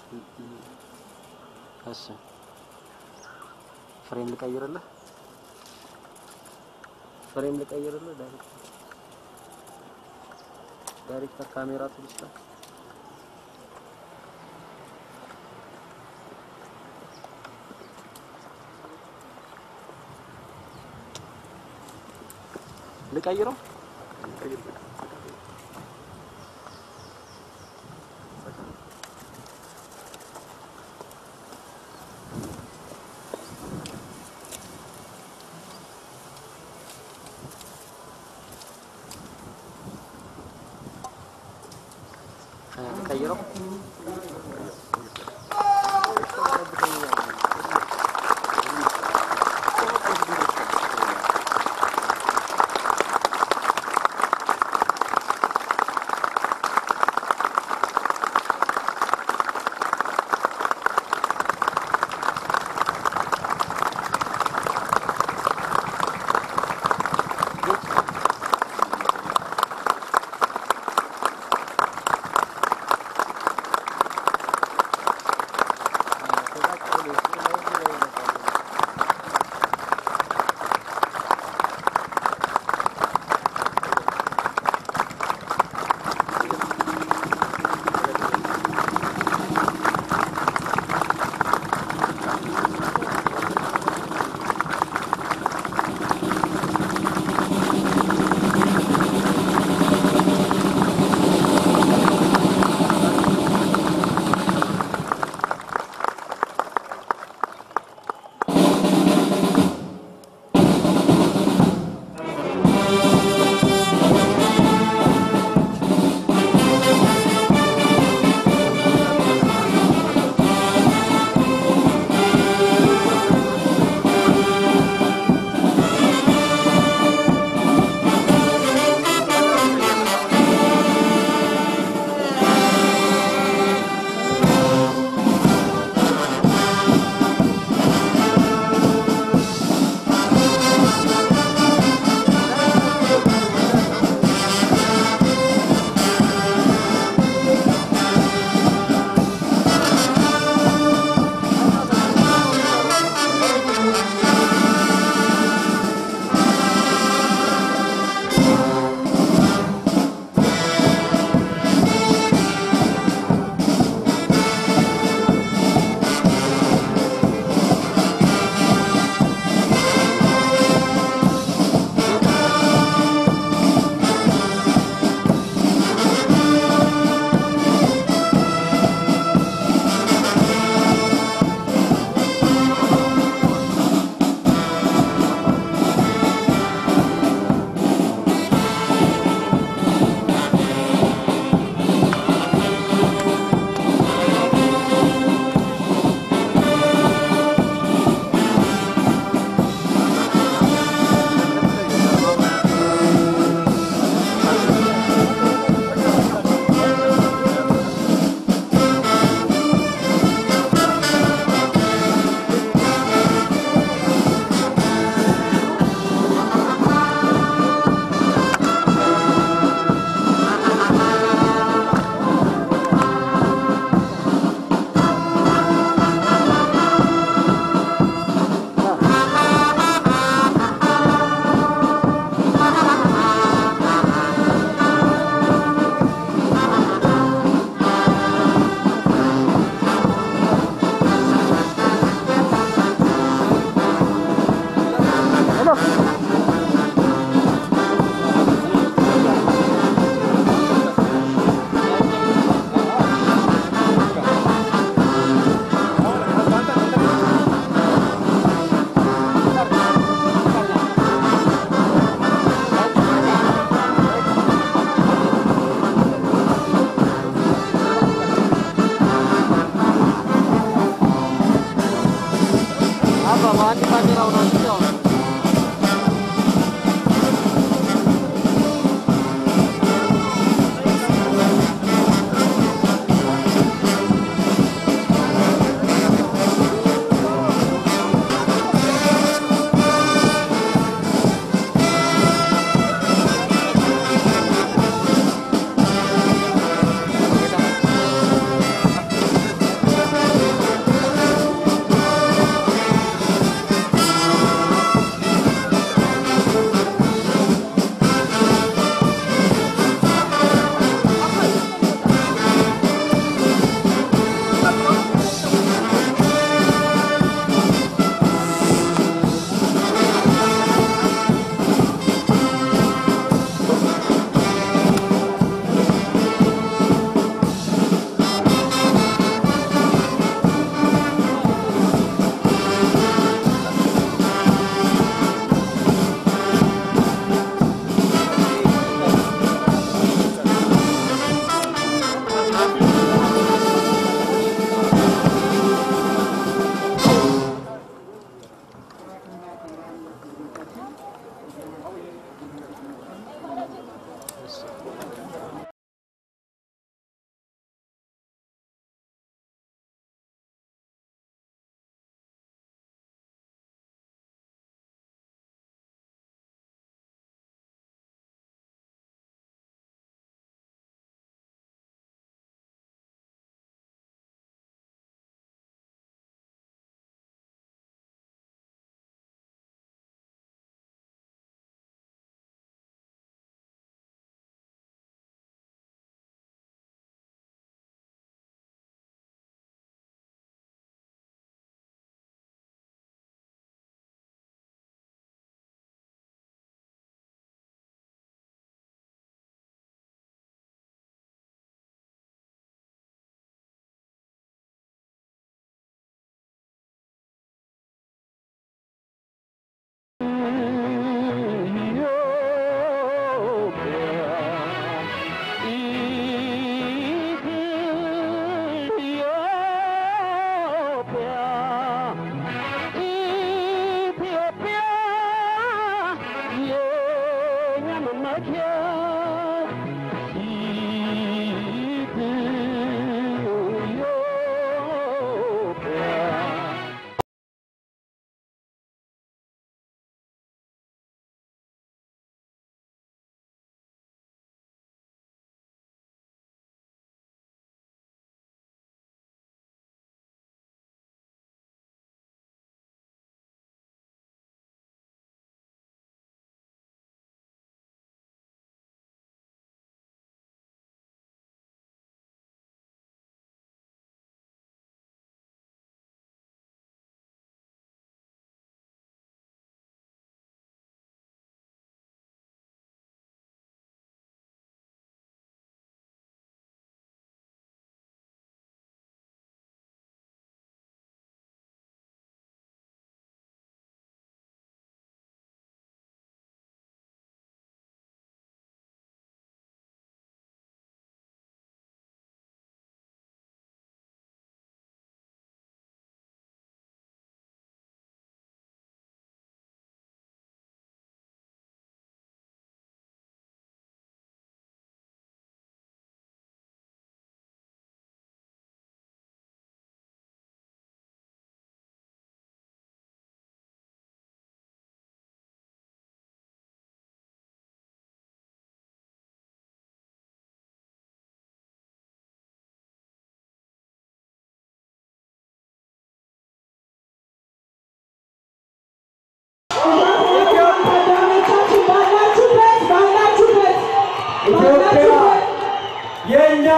እሺ ፍሬም ልቀይርልህ፣ ፍሬም ልቀይርልህ። ዳይሬክተር ዳይሬክተር ካሜራ ትልስታ ልቀይረው ልቀይረው ከዛ ቀጥሎ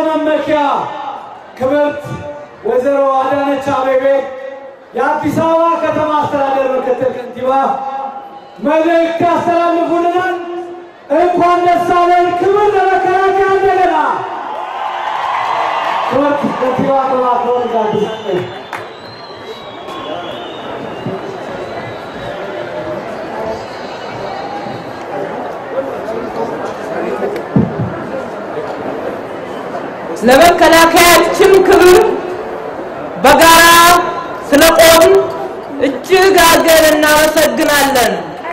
መመኪያ ክብርት ወይዘሮ አዳነች አቤቤ የአዲስ አበባ ከተማ አስተዳደር ምክትል ከንቲባ መልእክት ያስተላልፉልናል። እንኳን ደስ አለን። ክብር ለመከላከያ እንደገና ክብርት ከንቲባ በማክበር ጋብዛለሁ። ለመከላከያችን ክብር በጋራ ስለቆም እጅግ አድርገን እናመሰግናለን።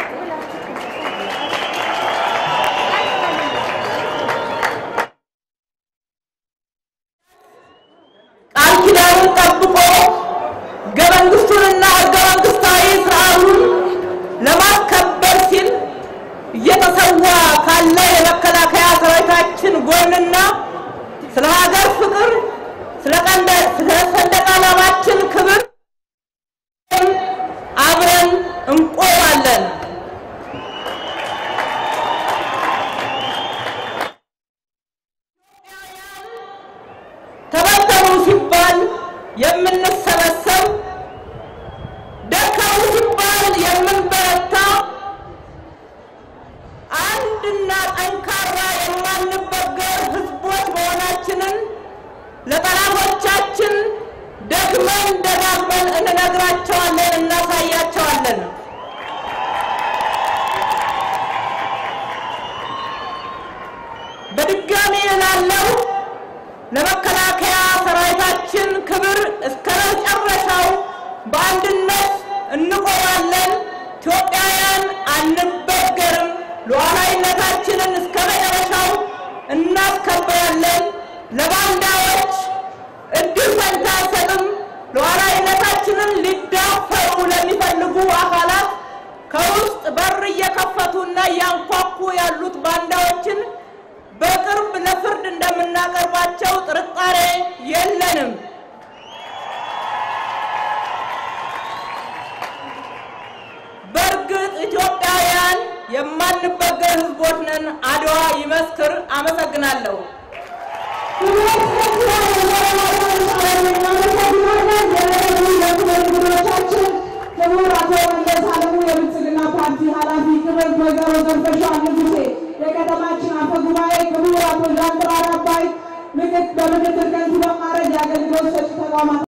ቃል ኪዳኑን ጠብቆ ሕገ መንግስቱንና ሕገ መንግስታዊ ስርዓቱን ለማስከበር ሲል እየተሰዋ ካለ የመከላከያ ሰራዊታችን ጎንና ስለ ሀገር ፍቅር ስለ ቀንደ ስለ ሰንደቅ ዓላማችን ክብር አብረን እንቆማለን። ተበተኑ ሲባል የምንሰበሰብ ደከሙ ሲባል የምንበረታ አንድና ጠንካራ የማንበገር ህዝቦች መሆናችንን ለጠላቶቻችን ደግመን ደጋግመን እንነግራቸዋለን፣ እናሳያቸዋለን። በድጋሚ እላለሁ ለመከላከያ ሰራዊታችን ክብር እስከ መጨረሻው በአንድነት እንቆማለን። ኢትዮጵያውያን አንበገርም። ሉዓላዊነታችንን እስከ መጨረሻው እናስከብራለን። ለባንዳዎች እድል ፈንታ አንሰጥም። ሉዓላዊነታችንን ሊዳፈሩ ለሚፈልጉ አካላት ከውስጥ በር እየከፈቱና እያንኳኩ ያሉት ባንዳዎችን በቅርብ ለፍርድ እንደምናቀርባቸው ጥርጣሬ የለንም። በእርግጥ ኢትዮጵያውያን የማንበገር ህዝቦች ነን። አድዋ ይመስክር። አመሰግናለሁ። ክቡር አቶ መለስ አለሙ የብልጽግና ፓርቲ ኃላፊ፣ ክብርት ወይዘሮ ዘርፈሻ ንጉሴ የከተማችን አፈ ጉባኤ፣ ክቡር አቶ ዣንጥራር አባይ በምክትል ከንቲባ ማዕረግ የአገልግሎት ሰጪ ተቋማት